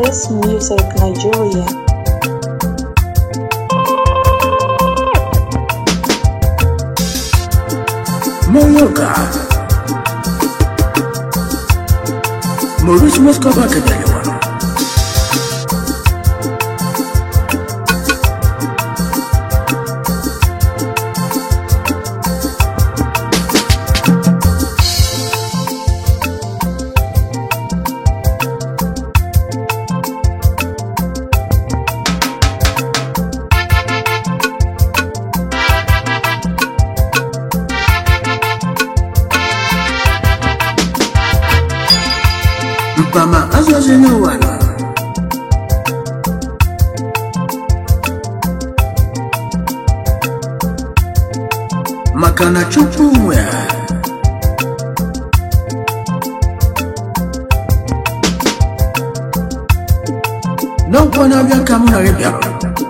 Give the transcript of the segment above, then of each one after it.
West Music Nigeria. Monyoka Maurice Moscova Kadalewa Mpama azwazi n'ụwana maka na Chukwu nwe ha n'ọkwa na-abịa ka m na gị bịara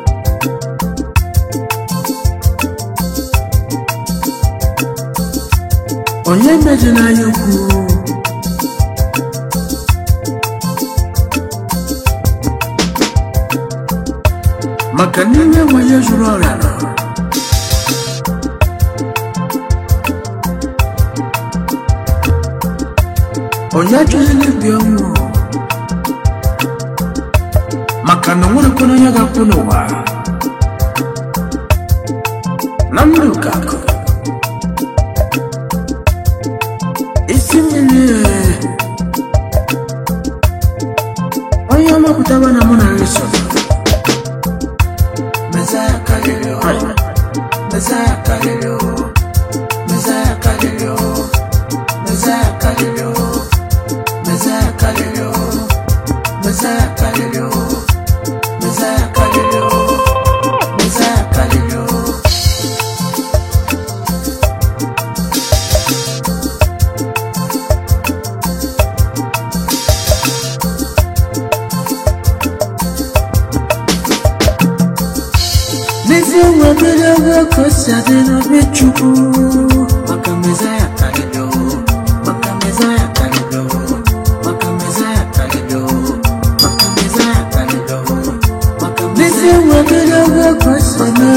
onye mejina ya ukwu maka na ihe enweghị zuru ọrịa nọ onye achọghịla ibi ọnwụ maka na nwerekwana onye ga-akwụ n'ụwa na ndụ ka akụ isi mmiri ee. onye ọmapụtaba na mụ na gị so Messiah Kalilio. Messiah Kalilio. Messiah Kalilio. Messiah Kalilio. Messiah Kalilio. Messiah Kalilio. Messiah Kalilio. Messiah Kalilio. N'ezie nwe mmiri ebe ka o si adị n'obi Chukwu maka Mezaya Kalilio maka Mezaya Kalilio maka Mezaya Kalilio maka Mezaya Kalilio maka N'ezie nwe mmiri ebe ka o si adị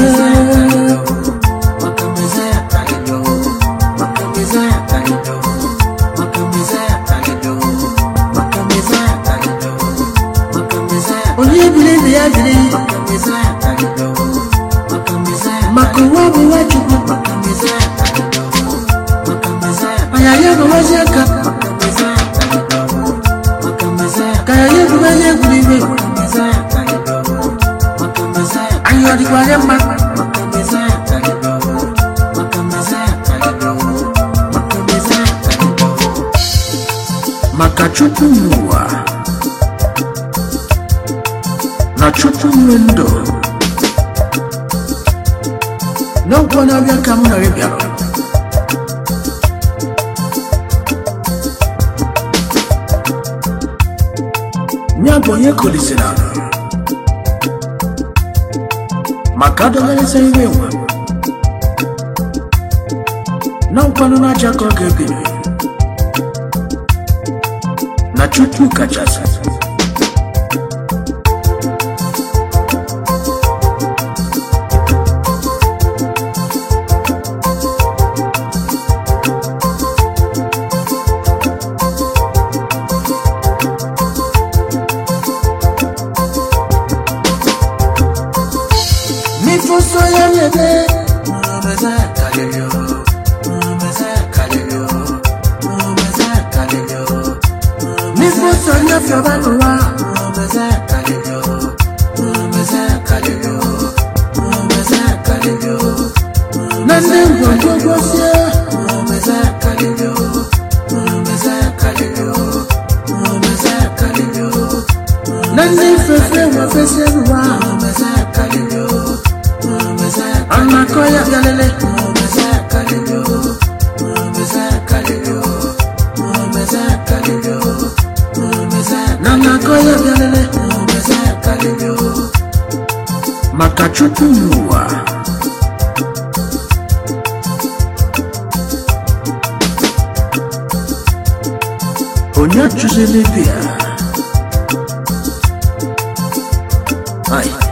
maka Mezaya Kalilio maka Mezaya Kalilio maka Mezaya Kalilio maka Mezaya Kalilio maka Mezaya onye biri ibe ya biri maka Mezaya Kalilio maka Mezaya maka ụwa bụ nwa Chukwu maka Mezaya Kalilio maka Mezaya anya ya bụ nwazi aka maka Mezaya Kalilio maka Mezaya ka ya ya bụ nwazi egwuregwu maka Mezaya Kalilio maka Mezaya anyị ọ dịkwa ya mma maka Mezaya Kalilio maka Mezaya Kalilio maka Mezaya Kalilio maka Chukwu n'ụwa na Chukwu nwe ndụ n'ọgwụ na-abịa ka m na gị bịara ya bụ onye kolisiri ala maka adọgharịsa iwe nwe na nkwanụ na-acha ka ọ ga-ebiri na Chukwu kachasị Mifuso ya lebe Mumeza kalelio Mumeza kalelio Mumeza kalelio Mifuso ya fiobanuwa Mumeza kalelio Mumeza kalelio Mumeza kalelio Nande ngwongwogosie Mumeza kalelio Mumeza kalelio Mumeza kalelio Nande fefe wafese nuwa Mumeza kalelio Anakoya galele Mumeza kalelio Mumeza kalelio Mumeza kalelio Mumeza Nanakoya galele Mumeza kalelio Maka Chukwu n'ụwa onye chụziri ibe ya Aye.